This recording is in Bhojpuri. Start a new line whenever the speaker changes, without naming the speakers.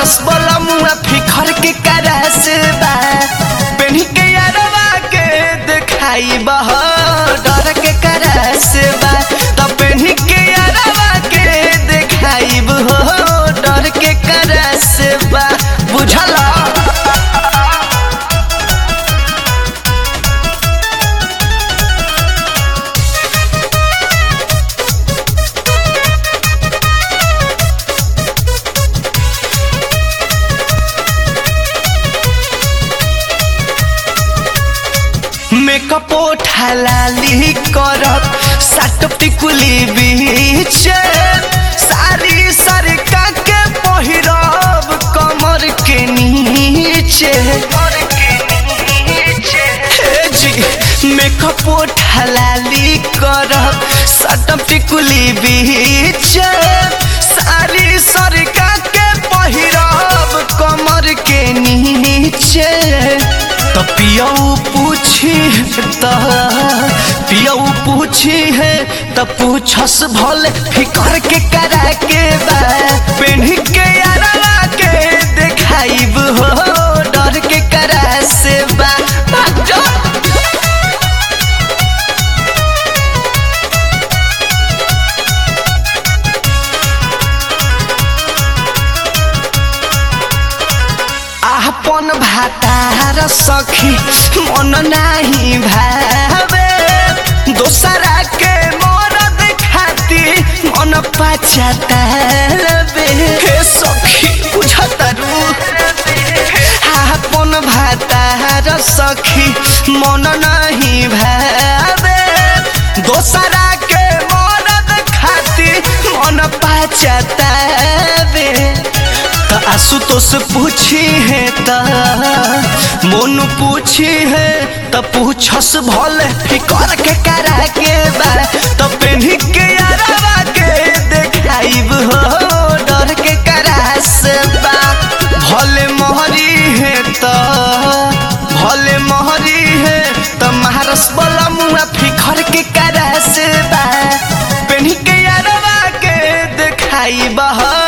मारस बोला मुआ फिखर के करस बा पेन्ही के यारवा के देखाई बह डर के करस बा त पेन्ही के यारवा के देखाई बह डर के करस बा बुझला मेकअप ठालाली करब साटप टिकुली बीच सारी सरका के पहिरब कमर के नीचे हे जी मेकअप ठालाली करब साटप टिकुली बीच सारी सरका के पहिरब कमर के नीचे तो पियऊ पूछी त पियऊ पूछी है त पूछस भले फिकर के करा के बा पेन्ही के यारवा के देखाइब हो डर के करा से बा भाग जा। आपन भातार सखी मन नाही भावे दोसरा के मरद खाती मन पछतावे हे सखी बुझतरू आपन भातार सखी मन नाही भावे दोसरा के मरद खाती मन पछतावे त आशुतोष पूछी है त मोनू पूछी है त पूछस भले फिकर के करा के बा त पेन्ही के यारवा के देखाइब हो डर के करा से बा भले मोहरी है त भले मोहरी है त महारस बोला मुआ फिकर के करा से बा पेन्ही के यारवा के देखाइब हो